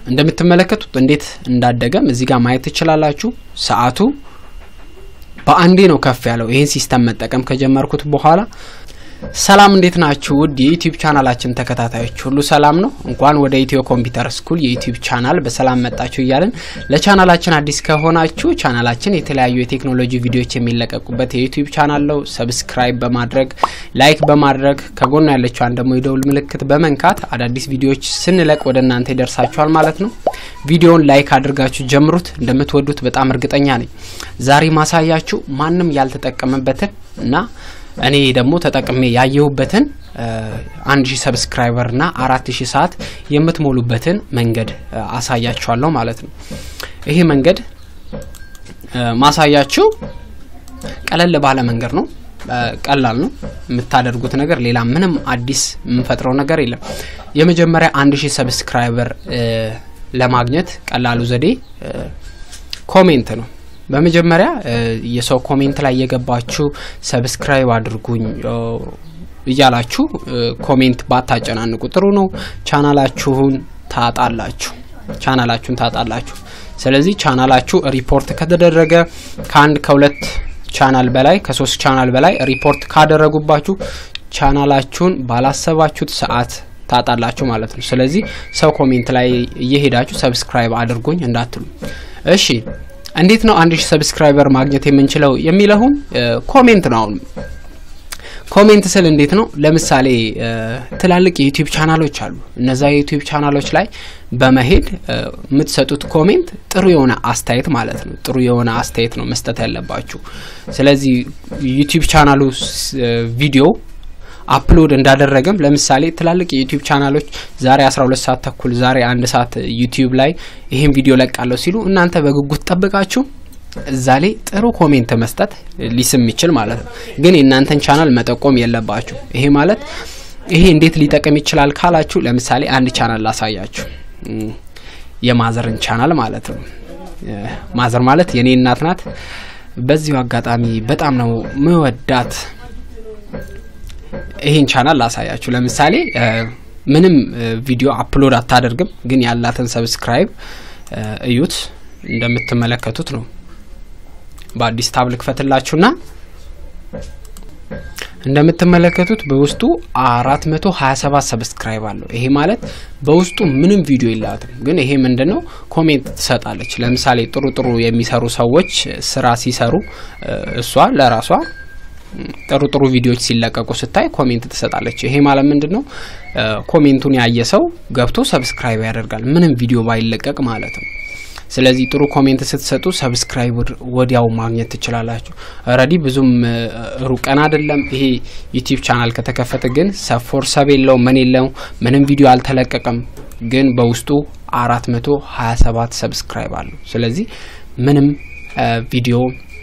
እንደምትመለከቱት እንዴት እንዳደገም እዚህ ጋር ማየት ትችላላችሁ። ሰዓቱ በአንዴ ነው ከፍ ያለው ይህን ሲስተም መጠቀም ከጀመርኩት በኋላ። ሰላም እንዴት ናችሁ? ውድ የዩቲዩብ ቻናላችን ተከታታዮች ሁሉ ሰላም ነው። እንኳን ወደ ኢትዮ ኮምፒውተር ስኩል የዩቲዩብ ቻናል በሰላም መጣችሁ እያለን ለቻናላችን አዲስ ከሆናችሁ ቻናላችን የተለያዩ የቴክኖሎጂ ቪዲዮዎች የሚለቀቁበት የዩቲዩብ ቻናል ነው። ሰብስክራይብ በማድረግ ላይክ በማድረግ ከጎኑ ያለችዋን ደግሞ የደውል ምልክት በመንካት አዳዲስ ቪዲዮዎች ስንለቅ ወደ እናንተ ይደርሳችኋል ማለት ነው። ቪዲዮውን ላይክ አድርጋችሁ ጀምሩት። እንደምትወዱት በጣም እርግጠኛ ነኝ። ዛሬ ማሳያችሁ ማንም ያልተጠቀመበትን እና እኔ ደግሞ ተጠቅሜ ያየሁበትን አንድ ሺህ ሰብስክራይበር ና አራት ሺህ ሰዓት የምትሞሉበትን መንገድ አሳያችኋለሁ ማለት ነው። ይሄ መንገድ ማሳያችሁ ቀለል ባለ መንገድ ነው። ቀላል ነው የምታደርጉት ነገር፣ ሌላ ምንም አዲስ የምንፈጥረው ነገር የለም። የመጀመሪያ አንድ ሺህ ሰብስክራይበር ለማግኘት ቀላሉ ዘዴ ኮሜንት ነው። በመጀመሪያ የሰው ኮሜንት ላይ የገባችሁ ሰብስክራይብ አድርጉኝ እያላችሁ ኮሜንት ባታጨናንቁ ጥሩ ነው። ቻናላችሁን ታጣላችሁ ቻናላችሁን ታጣላችሁ። ስለዚህ ቻናላችሁ ሪፖርት ከተደረገ ከአንድ ከሁለት ቻናል በላይ ከሶስት ቻናል በላይ ሪፖርት ካደረጉባችሁ ቻናላችሁን ባላሰባችሁት ሰዓት ታጣላችሁ ማለት ነው። ስለዚህ ሰው ኮሜንት ላይ እየሄዳችሁ ሰብስክራይብ አድርጉኝ እንዳትሉ። እሺ እንዴት ነው አንድ ሺህ ሰብስክራይበር ማግኘት የምንችለው የሚለውን ኮሜንት ነው። አሁን ኮሜንት ስል እንዴት ነው? ለምሳሌ ትላልቅ የዩቲዩብ ቻናሎች አሉ። እነዛ የዩቲዩብ ቻናሎች ላይ በመሄድ የምትሰጡት ኮሜንት ጥሩ የሆነ አስተያየት ማለት ነው። ጥሩ የሆነ አስተያየት ነው መስጠት ያለባችሁ። ስለዚህ ዩቲዩብ ቻናሉ ቪዲዮ አፕሎድ እንዳደረገም ለምሳሌ ትላልቅ የዩቲዩብ ቻናሎች ዛሬ 12 ሰዓት ተኩል ዛሬ አንድ ሰዓት ዩቲዩብ ላይ ይህን ቪዲዮ ለቃለሁ ሲሉ እናንተ በጉጉት ጠብቃችሁ እዛ ላይ ጥሩ ኮሜንት መስጠት ሊስም ይችል ማለት ነው። ግን የእናንተን ቻናል መጠቆም የለባችሁ። ይሄ ማለት ይሄ እንዴት ሊጠቅም ይችላል ካላችሁ ለምሳሌ አንድ ቻናል ላሳያችሁ። የማዘርን ቻናል ማለት ነው። ማዘር ማለት የኔ እናት ናት። በዚሁ አጋጣሚ በጣም ነው ምወዳት። ይሄን ቻናል ላሳያችሁ። ለምሳሌ ምንም ቪዲዮ አፕሎድ አታደርግም፣ ግን ያላትን ሰብስክራይብ እዩት። እንደምትመለከቱት ነው። በአዲስ ታብ ልክፈትላችሁና እንደምትመለከቱት በውስጡ አራት መቶ ሀያ ሰባት ሰብስክራይብ አለው። ይሄ ማለት በውስጡ ምንም ቪዲዮ የላትም፣ ግን ይሄ ምንድን ነው ኮሜንት ትሰጣለች። ለምሳሌ ጥሩ ጥሩ የሚሰሩ ሰዎች ስራ ሲሰሩ እሷ ለራሷ ጥሩ ጥሩ ቪዲዮዎች ሲለቀቁ ስታይ ኮሜንት ትሰጣለች። ይሄ ማለት ምንድን ነው? ኮሜንቱን ያየ ሰው ገብቶ ሰብስክራይብ ያደርጋል፣ ምንም ቪዲዮ ባይለቀቅ ማለት ነው። ስለዚህ ጥሩ ኮሜንት ስትሰጡ ሰብስክራይብ ወዲያው ማግኘት ትችላላችሁ። ረዲ ብዙም ሩቀን አይደለም። ይሄ ዩቲዩብ ቻናል ከተከፈተ ግን ሰፎር ሰብ የለው ምን የለው ምንም ቪዲዮ አልተለቀቀም፣ ግን በውስጡ አራት መቶ ሀያ ሰባት ሰብስክራይብ አለው። ስለዚህ ምንም ቪዲዮ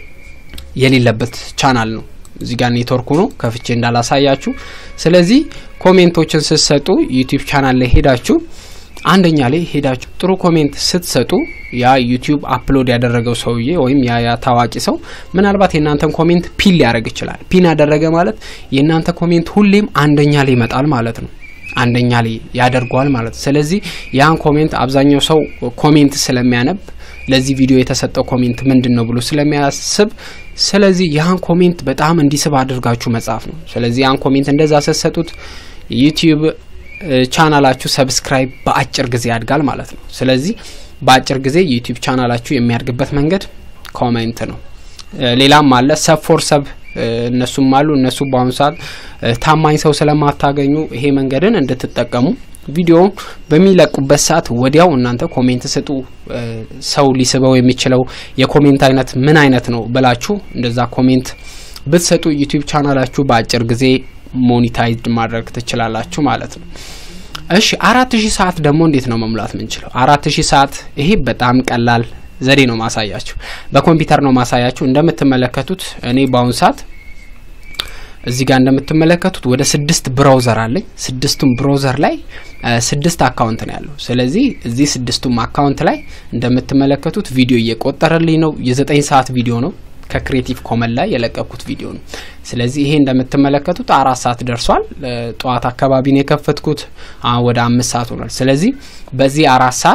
የሌለበት ቻናል ነው። እዚህ ጋር ኔትወርኩ ነው ከፍቼ እንዳላሳያችሁ። ስለዚህ ኮሜንቶችን ስትሰጡ ዩቲዩብ ቻናል ላይ ሄዳችሁ አንደኛ ላይ ሄዳችሁ ጥሩ ኮሜንት ስትሰጡ ያ ዩቲዩብ አፕሎድ ያደረገው ሰውዬ ወይም ያ ያ ታዋቂ ሰው ምናልባት የእናንተን ኮሜንት ፒን ሊያደርግ ይችላል። ፒን ያደረገ ማለት የእናንተ ኮሜንት ሁሌም አንደኛ ላይ ይመጣል ማለት ነው። አንደኛ ላይ ያደርገዋል ማለት ነው። ስለዚህ ያን ኮሜንት አብዛኛው ሰው ኮሜንት ስለሚያነብ ለዚህ ቪዲዮ የተሰጠው ኮሜንት ምንድን ነው ብሎ ስለሚያስብ ስለዚህ ያን ኮሜንት በጣም እንዲስብ አድርጋችሁ መጻፍ ነው። ስለዚህ ያን ኮሜንት እንደዛ ስትሰጡት ዩቲዩብ ቻናላችሁ ሰብስክራይብ በአጭር ጊዜ ያድጋል ማለት ነው። ስለዚህ በአጭር ጊዜ ዩቲዩብ ቻናላችሁ የሚያድግበት መንገድ ኮሜንት ነው። ሌላም አለ ሰብ ፎር ሰብ እነሱም አሉ። እነሱ በአሁኑ ሰዓት ታማኝ ሰው ስለማታገኙ ይሄ መንገድን እንድትጠቀሙ ቪዲዮውን በሚለቁበት ሰዓት ወዲያው እናንተ ኮሜንት ስጡ። ሰው ሊስበው የሚችለው የኮሜንት አይነት ምን አይነት ነው ብላችሁ እንደዛ ኮሜንት ብትሰጡ ዩቲዩብ ቻናላችሁ በአጭር ጊዜ ሞኒታይዝድ ማድረግ ትችላላችሁ ማለት ነው። እሺ አራት ሺህ ሰዓት ደግሞ እንዴት ነው መሙላት ምንችለው? አራት ሺህ ሰዓት ይሄ በጣም ቀላል ዘዴ ነው ማሳያችሁ። በኮምፒውተር ነው ማሳያችሁ። እንደምትመለከቱት እኔ በአሁኑ ሰዓት እዚህ ጋር እንደምትመለከቱት ወደ ስድስት ብራውዘር አለኝ። ስድስቱም ብራውዘር ላይ ስድስት አካውንት ነው ያለው። ስለዚህ እዚህ ስድስቱም አካውንት ላይ እንደምትመለከቱት ቪዲዮ እየቆጠረልኝ ነው። የዘጠኝ ሰዓት ቪዲዮ ነው ከክሬቲቭ ኮመን ላይ የለቀኩት ቪዲዮ ነው። ስለዚህ ይሄ እንደምትመለከቱት አራት ሰዓት ደርሷል። ጠዋት አካባቢ ነው የከፈትኩት። ወደ አምስት ሰዓት ሆኗል። ስለዚህ በዚህ አራት ሰዓት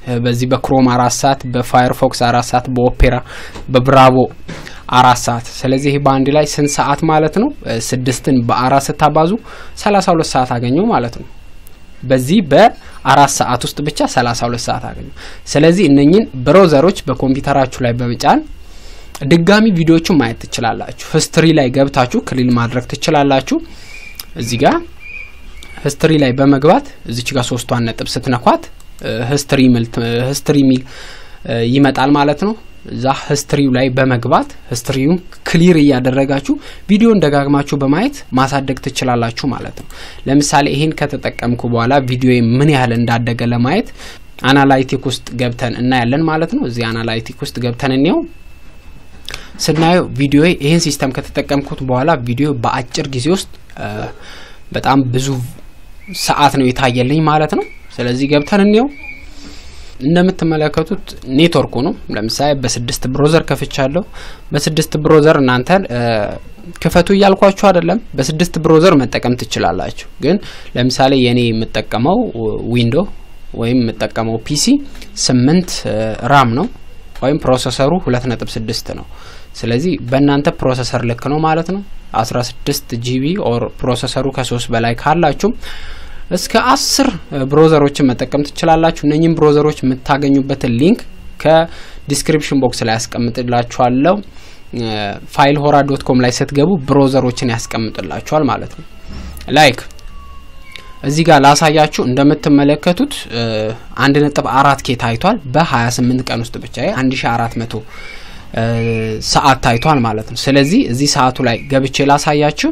በዚህ በክሮም አራት ሰዓት በፋየርፎክስ አራት ሰዓት በኦፔራ በብራቮ አራት ሰዓት ስለዚህ ይህ በአንድ ላይ ስንት ሰዓት ማለት ነው? ስድስትን በአራት ስታባዙ ሰላሳ ሁለት ሰዓት አገኘው ማለት ነው። በዚህ በአራት ሰዓት ውስጥ ብቻ ሰላሳ ሁለት ሰዓት አገኘው። ስለዚህ እነኝን ብሮዘሮች በኮምፒውተራችሁ ላይ በመጫን ድጋሚ ቪዲዮዎቹን ማየት ትችላላችሁ። ሂስትሪ ላይ ገብታችሁ ክሊል ማድረግ ትችላላችሁ። እዚህ ጋር ሂስትሪ ላይ በመግባት እዚች ጋር ሶስቷን ነጥብ ስትነኳት ሂስትሪ ሚል ሂስትሪ ሚል ይመጣል ማለት ነው። እዛ ሂስትሪው ላይ በመግባት ሂስትሪውን ክሊር እያደረጋችሁ ቪዲዮን ደጋግማችሁ በማየት ማሳደግ ትችላላችሁ ማለት ነው። ለምሳሌ ይሄን ከተጠቀምኩ በኋላ ቪዲዮ ምን ያህል እንዳደገ ለማየት አናላይቲክ ውስጥ ገብተን እናያለን ማለት ነው። እዚህ አናላይቲክ ውስጥ ገብተን እንየው። ስናየው ቪዲዮ ይህን ሲስተም ከተጠቀምኩት በኋላ ቪዲዮ በአጭር ጊዜ ውስጥ በጣም ብዙ ሰዓት ነው የታየልኝ ማለት ነው። ስለዚህ ገብተን እንየው። እንደምትመለከቱት ኔትወርኩ ነው። ለምሳሌ በስድስት ብሮዘር ከፍቻለሁ። በስድስት ብሮዘር እናንተ ክፈቱ እያልኳችሁ አይደለም። በስድስት ብሮዘር መጠቀም ትችላላችሁ። ግን ለምሳሌ የኔ የምጠቀመው ዊንዶ ወይም የምጠቀመው ፒሲ ስምንት ራም ነው ወይም ፕሮሰሰሩ ሁለት ነጥብ ስድስት ነው። ስለዚህ በእናንተ ፕሮሰሰር ልክ ነው ማለት ነው። አስራ ስድስት ጂቢ ኦር ፕሮሰሰሩ ከሶስት በላይ ካላችሁም እስከ አስር ብሮዘሮችን መጠቀም ትችላላችሁ። እነኝህም ብሮዘሮች የምታገኙበትን ሊንክ ከዲስክሪፕሽን ቦክስ ላይ ያስቀምጥላችኋለሁ። ፋይል ሆራ ዶት ኮም ላይ ስትገቡ ብሮዘሮችን ያስቀምጥላችኋል ማለት ነው። ላይክ እዚህ ጋር ላሳያችሁ እንደምትመለከቱት አንድ ነጥብ አራት ኬ ታይቷል በሀያ ስምንት ቀን ውስጥ ብቻ አንድ ሺ አራት መቶ ሰዓት ታይቷል ማለት ነው። ስለዚህ እዚህ ሰዓቱ ላይ ገብቼ ላሳያችሁ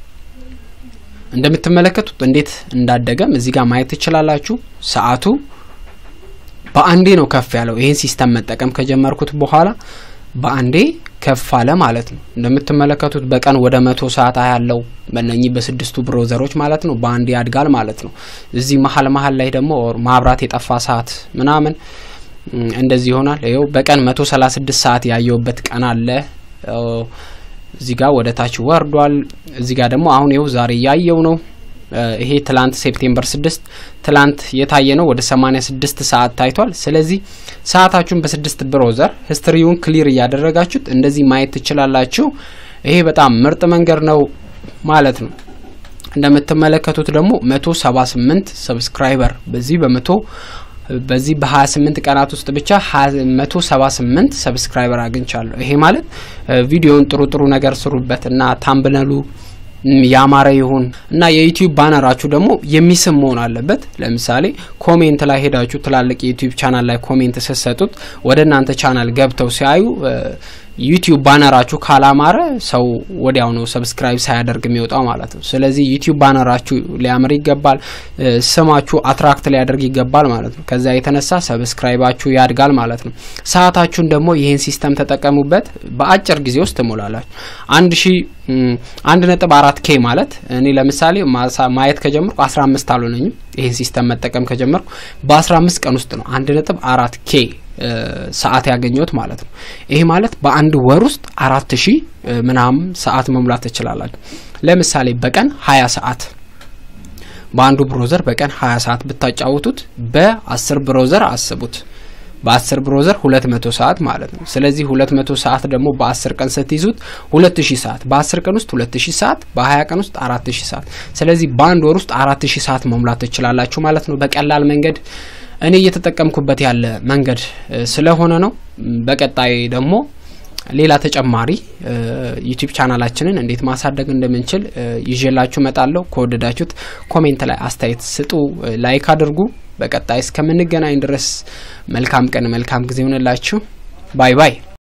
እንደምትመለከቱት እንዴት እንዳደገም እዚህ ጋር ማየት ትችላላችሁ። ሰዓቱ በአንዴ ነው ከፍ ያለው። ይህን ሲስተም መጠቀም ከጀመርኩት በኋላ በአንዴ ከፍ አለ ማለት ነው። እንደምትመለከቱት በቀን ወደ መቶ ሰዓት ያለው በነኚህ በስድስቱ ብሮዘሮች ማለት ነው። በአንዴ ያድጋል ማለት ነው። እዚህ መሀል መሀል ላይ ደግሞ ማብራት የጠፋ ሰዓት ምናምን እንደዚህ ይሆናል። ይኸው በቀን መቶ ሰላሳ ስድስት ሰዓት ያየውበት ቀን አለ። እዚህ ጋር ወደ ታች ወርዷል። እዚህ ጋር ደግሞ አሁን ይኸው ዛሬ እያየው ነው። ይሄ ትላንት ሴፕቴምበር ስድስት ትላንት የታየ ነው። ወደ ሰማኒያ ስድስት ሰዓት ታይቷል። ስለዚህ ሰዓታችሁን በስድስት ብሮዘር ሂስትሪውን ክሊር እያደረጋችሁት እንደዚህ ማየት ትችላላችሁ። ይሄ በጣም ምርጥ መንገድ ነው ማለት ነው። እንደምትመለከቱት ደግሞ መቶ ሰባ ስምንት ሰብስክራይበር በዚህ በመቶ በዚህ በ28 ቀናት ውስጥ ብቻ 178 ሰብስክራይበር አግኝቻለሁ። ይሄ ማለት ቪዲዮውን ጥሩ ጥሩ ነገር ስሩበት እና ታምብነሉ ያማረ ይሁን እና የዩቲዩብ ባነራችሁ ደግሞ የሚስብ መሆን አለበት። ለምሳሌ ኮሜንት ላይ ሄዳችሁ ትላልቅ የዩቲዩብ ቻናል ላይ ኮሜንት ስትሰጡት ወደ እናንተ ቻናል ገብተው ሲያዩ ዩቲዩብ ባነራችሁ ካላማረ ሰው ወዲያው ነው ሰብስክራይብ ሳያደርግ የሚወጣው ማለት ነው። ስለዚህ ዩቲዩብ ባነራችሁ ሊያምር ይገባል። ስማችሁ አትራክት ሊያደርግ ይገባል ማለት ነው። ከዛ የተነሳ ሰብስክራይባችሁ ያድጋል ማለት ነው። ሰዓታችሁን ደግሞ ይህን ሲስተም ተጠቀሙበት። በአጭር ጊዜ ውስጥ ትሞላላችሁ። አንድ ሺ አንድ ነጥብ አራት ኬ ማለት እኔ ለምሳሌ ማየት ከጀመርኩ አስራ አምስት አልሆነኝም። ይህን ሲስተም መጠቀም ከጀመርኩ በአስራ አምስት ቀን ውስጥ ነው አንድ ነጥብ አራት ኬ ሰዓት ያገኘሁት ማለት ነው። ይሄ ማለት በአንድ ወር ውስጥ አራት ሺህ ምናምን ሰዓት መሙላት ትችላላችሁ። ለምሳሌ በቀን ሀያ ሰዓት በአንዱ ብሮዘር በቀን ሀያ ሰዓት ብታጫውቱት በአስር ብሮዘር አስቡት። በአስር ብሮዘር ሁለት መቶ ሰዓት ማለት ነው። ስለዚህ ሁለት መቶ ሰዓት ደግሞ በአስር ቀን ስትይዙት ሁለት ሺህ ሰዓት በአስር ቀን ውስጥ ሁለት ሺህ ሰዓት በሀያ ቀን ውስጥ አራት ሺህ ሰዓት ስለዚህ በአንድ ወር ውስጥ አራት ሺህ ሰዓት መሙላት ትችላላችሁ ማለት ነው በቀላል መንገድ እኔ እየተጠቀምኩበት ያለ መንገድ ስለሆነ ነው። በቀጣይ ደግሞ ሌላ ተጨማሪ ዩቲዩብ ቻናላችንን እንዴት ማሳደግ እንደምንችል ይዤላችሁ መጣለሁ። ከወደዳችሁት ኮሜንት ላይ አስተያየት ስጡ፣ ላይክ አድርጉ። በቀጣይ እስከምንገናኝ ድረስ መልካም ቀን፣ መልካም ጊዜ ይሆንላችሁ። ባይ ባይ።